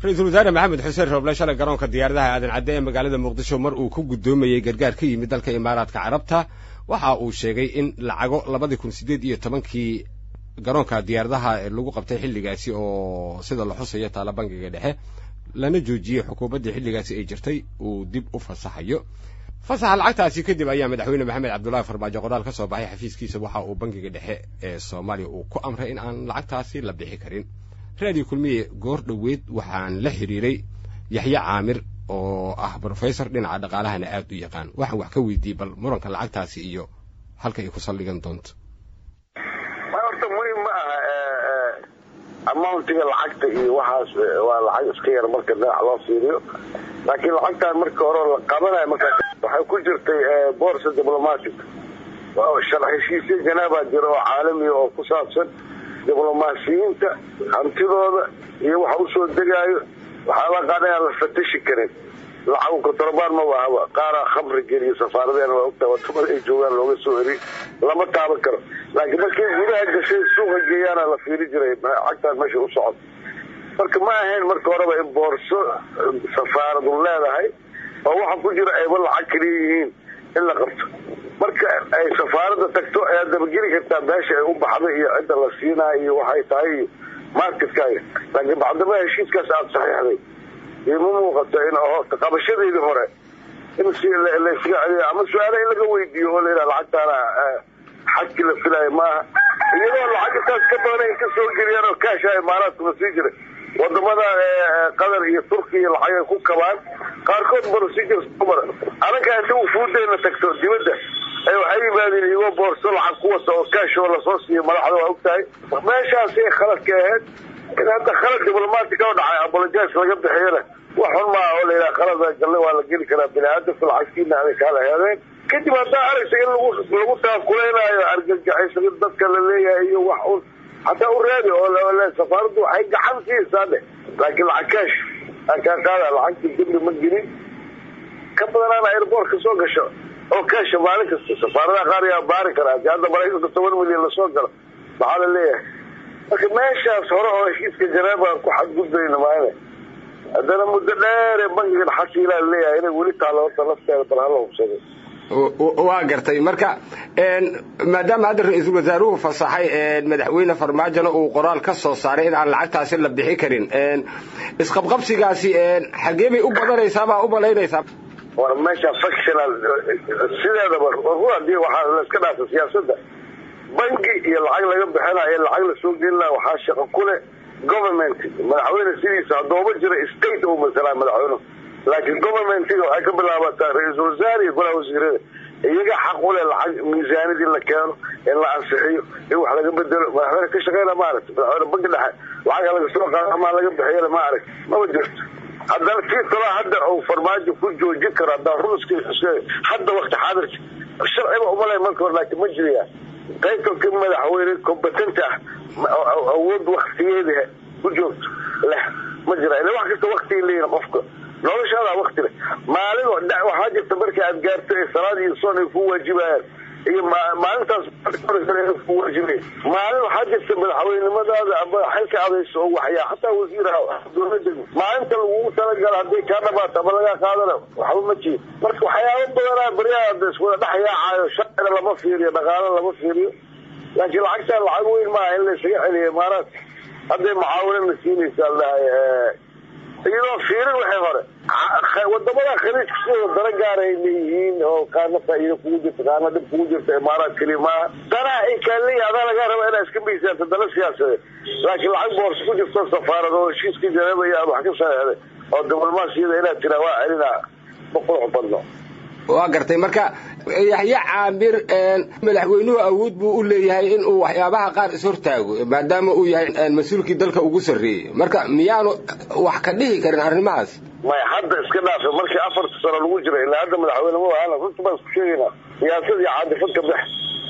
ra-iisul wasaare maxamed xuseen rooble shalay garoonka diyaaradaha aadan cadde ee magaalada muqdisho mar uu ku guddoomayey gargaar ka yimid dalka imaaraadka carabta waxa uu sheegay in lacago labadii kun siddeed iyo tobankii garoonka diyaaradaha lagu qabtay xilligaasi oo sida la xusayo taala bangiga dhexe lana joojiyey xukuumaddii xilligaasi ay jirtay uu dib u fasaxayo fasaxa lacagtaasi kadib ayaa madaxweyne maxamed cabdullaahi farmaajo qoraal ka soo baxay xafiiskiisa waxa uu bangiga dhexe ee soomaaliya uu ku amray in aan lacagtaasi la bixi karin raadiyo kulmiye goor dhoweed waxaan la xiriiray yaxye caamir oo ah brofessor dhinaca dhaqaalahana aad u yaqaan waxaan wax ka weydiiyey bal muranka lacagtaasi iyo halka ay ku saldhigan doonto horta muhim ma aha amountiga lacagta iyo waxaas waa lacag iska yar marka dhinac loo fiiriyo laakiin lacagtaan marka hore la qabanayo markaas waxay ku jirtay borsa diplomatic sharx heshiisya janaabaa jira oo caalamiya oo ku saabsan diblomaasiyiinta hantidooda iyo waxa usoo degaayo waxaa la qaada aan la fatashi karin lacagu kontrabaan ma wahaba qaaraa khamri geliyo safaaradeena waa ogtaa wadamada ay joogaan looga soo eri lama taaban karo laakiin markay gudaha gashay suuqa geeyaana la fiiri jiray lacagtaan meesha u socod marka ma ahayn marka horeba in boorso safaaradu leedahay oo waxa ku jira ayba lacag kaliya yihiin in la qabto marka ay safaaradda tagto ayaad dabageli kartaa meesha ay u baxday iyo cidda la siinaayo iyo waxay tahay iyo marketkaaga laakiin bacdama heshiiskaas aada saxiixday ima muuqato in qabashadeedii hore in si laysaga celiyo ama su-aala in laga weydiiyo oo layidhaha lacagtaana xadkii la filaayo maaha iyadoo lacag intaas ka badan ay ka soo geliyaan oo kaasha imaaraadkuna sii jiray wadamada qatar iyo turkiya lacag ay ku kabaan qaarkood procedures kumar anaga hadii uu fuudayna tagto dibadda waxay yimaadeen iyagoo boorso lacag ku wata oo kaashoo lasoo siiyo madaxda waa ogtahay meeshaasay khaladka ahayd in hadda khalad diblomatic oo dhacay apologize laga bixiyana wax xun maaha oo layidhaha khalada galle waa la geli karaa bini-aadamka lacagtiina aday kaala heedeen kadib haddaa aragta in lagu lagu taakuleynaayo argagixisada dadka la leeyahay iyo wax un hataa u raadi oo safaaraddu waxay gacan siisaa dheh laakiin lacag kaash aan kaa qaada lacagtii dembi ma gelin ka badanaana airboort ka soo gasho oo kaasha maalin kasta safaaradaha qaar yaa baari karaa hadii hadda maraykanka toban milyan lasoo galo maxaa la leeyahay marka meeshaas hore oo heshiiska janeebaan ku xadgudbayna maane haddana muddo dheere bankigan xasiilaa leeyahay inay weli taalo horta lafteeda bal hala hubsaday waa gartay marka maadaama hadda ra-iisul wasaaruhu fasaxay madaxweyne farmaajona uu qoraal ka soo saaray in aan lacagtaasi la bixi karin isqabqabsigaasi xagee bay u badanaysaa baa u malaynaysaa war meesha factional sideedaba ru hadii waxaa laiska dhaafa siyaasadda banki iyo lacag laga bixinayo lacag lasoo gelina waxaa shaqo ku leh government madaxweyne sidiisa haddooba jira state uu masalaa madaxweynuhu laakiin governmentiga waxay ka bilaabataa ra-iisul wasaare iyo golaha wasiirada iyaga xaq u leh lacag miisaanid in la keeno in la ansixiyo in wax laga bedelo madaxweyne ka shaqeyna ma aragti madaxweyne banki dhexe lacag laga soo qaado ama laga bixiyana ma arag maba jirto haddana tii talaa hadda uu farmaajo ku joojin karo haddaa ruuska hadda wakti xaadirka sharciba umalay marka hore laakiin ma jiraya qaybta ka madaxweyne competent ah awood waktigeeda ku joogto leh ma jira ila wax kasta waktiga leeyihin qofka noloshaada wakti leh maalin waxaa jirta marka aad gaarto ee salaad iyo soon ay ku waajibayaan iyo maalintaas ku waajibay maalin waxaa jirta madaxweynenimadaada ama xilka adayso oo waxyaa hataa wasiir dowlada maalinta lagugu talagalo hadday kaa dhamaato ama lagaa qaadana waxba ma jiro marka waxyaaba badanaa baryaha iswada dhex yaacaayo sharcina lama fiiriyo dhaqaalo lama fiiriyo laakiin lacagtaan lacag weyn maaha in laysaga celiyo imaaraadka hadday mucaawinana siinaysaa ladhahay iyadoo fiirin waxay hore wadamada khaliijka sidooda dana gaara ay leeyihiin oo qaarna faa'iida kugu jirta qaarna dhib kugu jirta imaaraad keliya maaha danaa ay kaa leeyihin adaa lagaa raba inaa iska miisaanto dana siyaasadeed laakiin lacag boorsa ku jirto safaarad oo heshiiska janeeba iyo aad wax ka saxeexday oo diblomaasiyada inaad tiraa waa celinaa boqol badno waa gartay marka yaxye caamir madaxweynuhu awood buu u leeyahay in uu waxyaabaha qaar ishortaago maadaama uu yahay mas-uulkii dalka ugu sarreeyey marka miyaanu wax ka dhihi karin arrimahaas maya hadda iska dhaafe markii afarta sano lagu jira ilaa hadda madaxweyne ma ahana runta baan isku sheegaynaa siyaasad iyo caadifad ka bex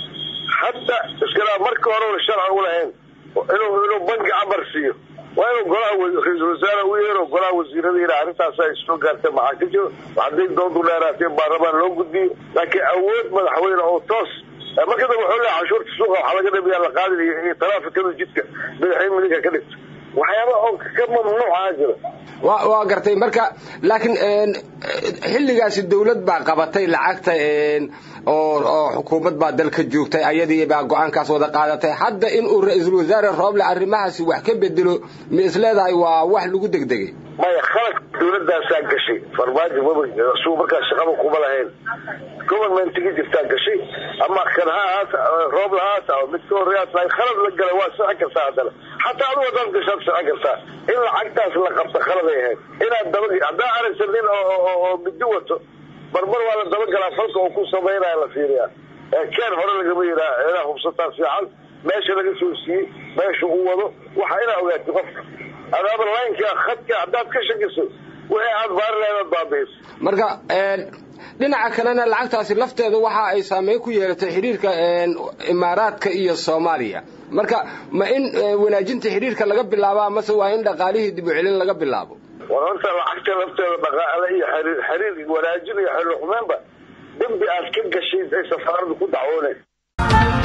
hadda iska dhaaf markii hore una sharci u lahayn inuu inuu banki amar siiyo waa inuu golaha ra-iisul wasaare u yeero golaha wasiirada yidha arrintaas ay soo gaartay maxaa ka jiro hadday doontu dheeraatay baarlamaan loo gudbiyo laakiin awood madaxweyne oo toos marka dambe wuxuu leeyahay cashuurta suuqa waxaa laga dhamiyaa la qaadin iyo taraafikada jidka madaxweyne midinka ka dhigta waxyaaba oo ka mamnuucaa jira wa waa gartay marka laakiin xilligaasi dawlad baa qabatay lacagta oo oo xukuumad baa dalka joogtay ayadii baa go-aankaas wada qaadatay hadda in uu ra-iisul wasaare rooble arrimahaasi wax ka bedelo ma is leedahay waa wax lagu degdegay maya khalad dawladaasaa gashay farmaajo maba suu markaa shaqaba kuma lahayn governmentigi jirtaa gashay ama kan ha ahaas rooble haas ah mid ka horreyaas khalad la gala waa socon kartaa haddana xataa adigu hadaad gashaad socon kartaa in lacagtaas la qabta khaladay ahayd inaad daba haddaa aragsa nin oo midi wato marmar waa la dabagalaa falka oo ku samaynaya la fiiriyaa keen hore lagama yiraa inaa hubsataa fiican meesha laga soo siiyey meesha uu wado waxa inaa ogaatay qofka adaaba laynka khadka haddaad ka shakiso wixii aad baari lahayd baabiis marka dhinaca kalena lacagtaasi lafteeda waxa ay saameyn ku yeelatay xidhiirka imaaraadka iyo soomaaliya marka ma in wanaajinta xidhiirka laga bilaabaa mase waa in dhaqaalihii dib u celin laga bilaabo war horta lacagta lafteeda dhaqaale iyo xiriir wanaajin iyo xiriir xumeenba dembi aad ka gashay ay safaaradu ku dacwoonay